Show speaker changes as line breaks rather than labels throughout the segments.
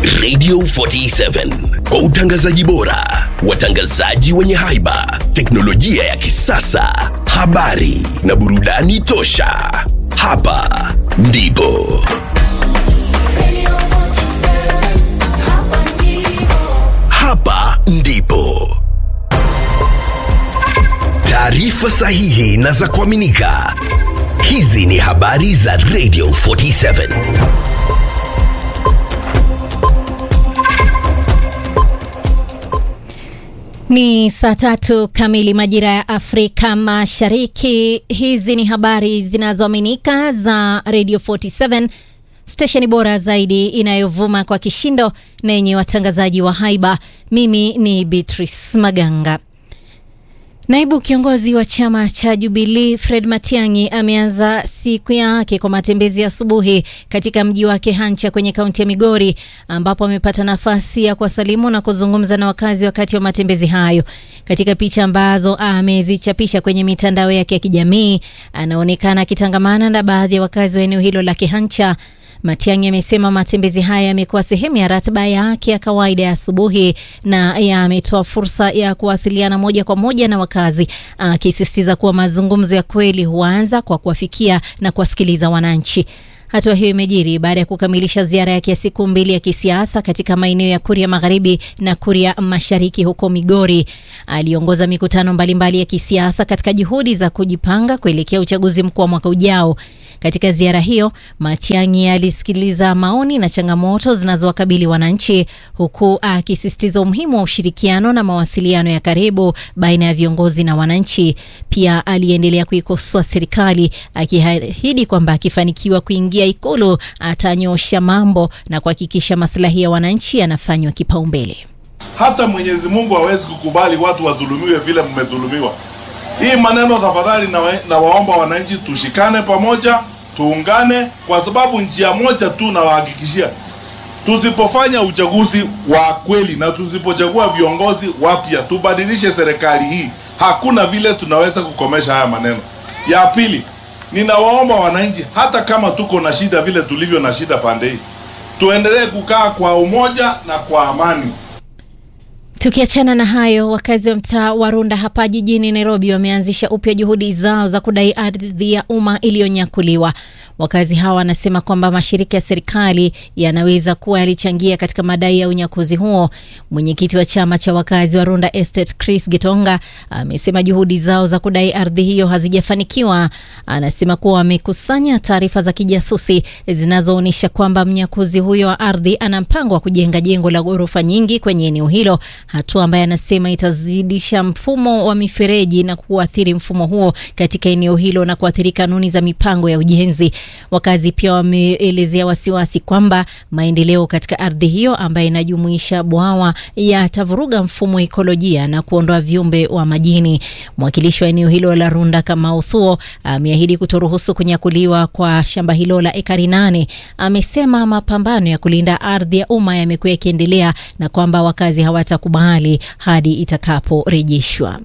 Radio 47 kwa utangazaji bora, watangazaji wenye haiba, teknolojia ya kisasa, habari na burudani tosha. Hapa ndipo hapa ndipo taarifa sahihi na za kuaminika. Hizi ni habari za Radio 47.
Ni saa tatu kamili majira ya Afrika Mashariki. Hizi ni habari zinazoaminika za Radio 47, stesheni bora zaidi inayovuma kwa kishindo na yenye watangazaji wa haiba. Mimi ni Beatrice Maganga. Naibu kiongozi wa chama cha Jubilee Fred Matiang'i ameanza siku yake kwa matembezi ya asubuhi katika mji wake Hancha kwenye kaunti ya Migori ambapo amepata nafasi ya kuwasalimu na kuzungumza na wakazi wakati wa matembezi hayo. Katika picha ambazo amezichapisha kwenye mitandao yake ya kijamii, anaonekana akitangamana na baadhi ya wakazi wa eneo hilo la Kihancha. Matiang'i amesema matembezi haya yamekuwa sehemu ya ratiba yake ya kawaida ya asubuhi na yametoa fursa ya kuwasiliana moja kwa moja na wakazi, akisisitiza kuwa mazungumzo ya kweli huanza kwa kuwafikia na kuwasikiliza wananchi. Hatua hiyo imejiri baada ya kukamilisha ziara yake ya siku mbili ya kisiasa katika maeneo ya Kuria Magharibi na Kuria Mashariki huko Migori. Aliongoza mikutano mbalimbali ya kisiasa katika juhudi za kujipanga kuelekea uchaguzi mkuu wa mwaka ujao. Katika ziara hiyo, Matiang'i alisikiliza maoni na changamoto zinazowakabili wananchi huku akisisitiza umuhimu wa ushirikiano na mawasiliano ya karibu baina ya viongozi na wananchi. Pia aliendelea kuikosoa serikali akiahidi kwamba akifanikiwa kuingia Ikulu atanyosha mambo na kuhakikisha maslahi ya wananchi yanafanywa kipaumbele.
Hata Mwenyezi Mungu hawezi kukubali watu wadhulumiwe vile mmedhulumiwa. Hii maneno tafadhali, na, na waomba wananchi tushikane pamoja, tuungane, kwa sababu njia moja tu nawahakikishia, tusipofanya uchaguzi wa kweli na tusipochagua viongozi wapya, tubadilishe serikali hii, hakuna vile tunaweza kukomesha haya maneno. Ya pili, ninawaomba wananchi, hata kama tuko na shida vile tulivyo na shida pande hii, tuendelee kukaa kwa umoja na kwa amani.
Tukiachana na hayo, wakazi wa mtaa wa Runda hapa jijini Nairobi wameanzisha upya juhudi zao za kudai ardhi ya umma iliyonyakuliwa. Wakazi hawa wanasema kwamba mashirika ya serikali yanaweza kuwa yalichangia katika madai ya unyakuzi huo. Mwenyekiti wa chama cha wakazi wa Runda Estate Chris Gitonga amesema juhudi zao za kudai ardhi hiyo hazijafanikiwa. Anasema kuwa wamekusanya taarifa za kijasusi zinazoonyesha kwamba mnyakuzi huyo wa ardhi ana mpango wa kujenga jengo la ghorofa nyingi kwenye eneo hilo, hatua ambayo anasema itazidisha mfumo wa mifereji na kuathiri mfumo huo katika eneo hilo na kuathiri kanuni za mipango ya ujenzi. Wakazi pia wameelezea wasiwasi kwamba maendeleo katika ardhi hiyo ambayo inajumuisha bwawa yatavuruga mfumo wa ekolojia na kuondoa viumbe wa majini. Mwakilishi wa eneo hilo la Runda Kamau Thuo ameahidi kutoruhusu kunyakuliwa kwa shamba hilo la ekari nane. Amesema mapambano ya kulinda ardhi ya umma yamekuwa yakiendelea na kwamba wakazi hawatakubali hadi itakaporejeshwa.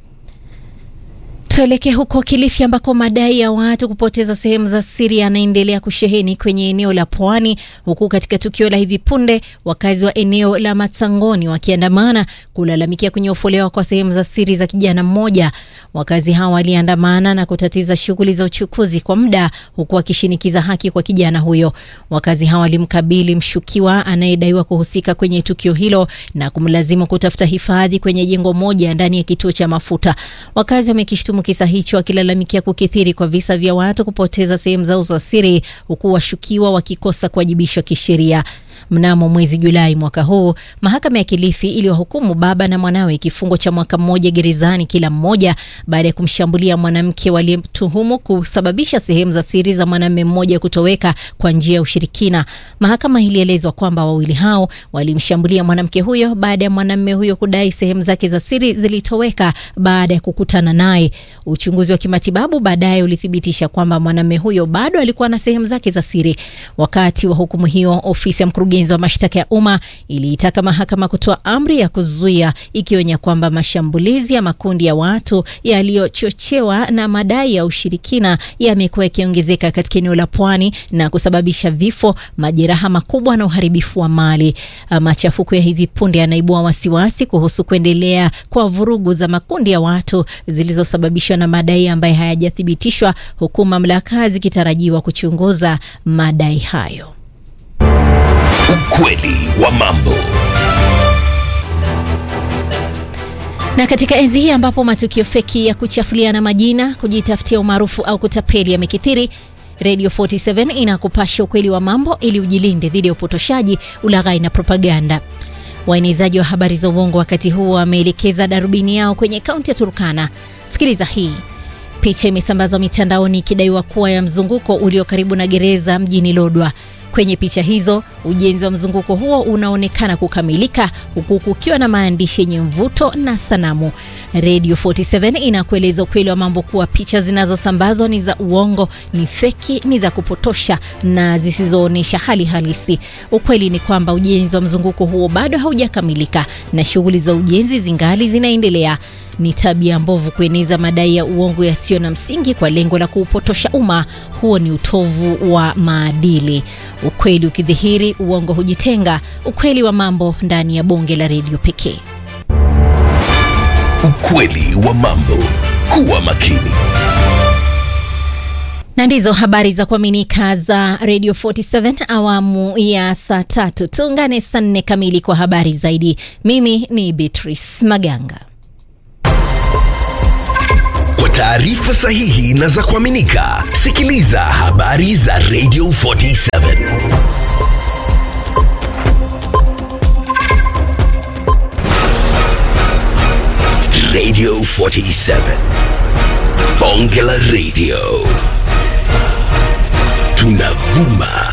Tuelekee huko Kilifi ambako madai ya watu kupoteza sehemu za siri yanaendelea kusheheni kwenye eneo la pwani, huku katika tukio la hivi punde wakazi wa eneo la Matsangoni wakiandamana kulalamikia kunyofolewa kwa sehemu za siri za kijana mmoja. Wakazi hawa waliandamana na kutatiza shughuli za uchukuzi kwa muda, huku wakishinikiza haki kwa kijana huyo. Wakazi hawa walimkabili mshukiwa anayedaiwa kuhusika kwenye tukio hilo na kumlazimu kutafuta hifadhi kwenye jengo moja ndani ya kituo cha mafuta. Wakazi wamekishtumu kisa hicho wakilalamikia kukithiri kwa visa vya watu kupoteza sehemu zao za siri huku washukiwa wakikosa kuwajibishwa kisheria. Mnamo mwezi Julai mwaka huu, mahakama ya Kilifi iliwahukumu baba na mwanawe kifungo cha mwaka mmoja gerezani kila mmoja baada ya kumshambulia mwanamke waliyemtuhumu kusababisha sehemu za siri za mwanamume mmoja kutoweka kwa njia ya ushirikina. Mahakama ilielezwa kwamba wawili hao walimshambulia mwanamke huyo baada ya mwanamume huyo kudai sehemu zake za siri zilitoweka baada ya kukutana naye. Uchunguzi wa kimatibabu baadaye ulithibitisha kwamba mwanamume huyo bado alikuwa na sehemu zake za siri. Wakati wa hukumu hiyo, ofisi ya mkurugenzi mkurugenzi wa mashtaka ya umma iliitaka mahakama kutoa amri ya kuzuia, ikionya kwamba mashambulizi ya makundi ya watu yaliyochochewa na madai ya ushirikina yamekuwa yakiongezeka katika eneo la pwani na kusababisha vifo, majeraha makubwa na uharibifu wa mali. Machafuko ya hivi punde yanaibua wasiwasi kuhusu kuendelea kwa vurugu za makundi ya watu zilizosababishwa na madai ambayo hayajathibitishwa, huku mamlaka zikitarajiwa kuchunguza madai hayo.
Ukweli wa mambo.
Na katika enzi hii ambapo matukio feki ya kuchafuliana majina, kujitafutia umaarufu au kutapeli yamekithiri, Radio 47 inakupasha ukweli wa mambo ili ujilinde dhidi ya upotoshaji, ulaghai na propaganda. Waenezaji wa habari za uongo wakati huu wameelekeza darubini yao kwenye kaunti ya Turkana. Sikiliza hii. Picha imesambazwa mitandaoni ikidaiwa kuwa ya mzunguko ulio karibu na gereza mjini Lodwa. Kwenye picha hizo ujenzi wa mzunguko huo unaonekana kukamilika huku kukiwa na maandishi yenye mvuto na sanamu. Radio 47 inakueleza ukweli wa mambo kuwa picha zinazosambazwa ni za uongo, ni feki, ni za kupotosha na zisizoonyesha hali halisi. Ukweli ni kwamba ujenzi wa mzunguko huo bado haujakamilika na shughuli za ujenzi zingali zinaendelea. Ni tabia mbovu kueneza madai ya uongo yasiyo na msingi kwa lengo la kuupotosha umma. Huo ni utovu wa maadili. Ukweli ukidhihiri, uongo hujitenga. Ukweli wa mambo ndani ya bonge la redio pekee.
Ukweli wa mambo. Kuwa makini.
Na ndizo habari za kuaminika za Radio 47 awamu ya saa tatu. Tuungane saa nne kamili kwa habari zaidi. Mimi ni Beatrice Maganga.
Kwa taarifa sahihi na za kuaminika, sikiliza habari za Radio 47. Radio 47. Bonge la Radio. Tunavuma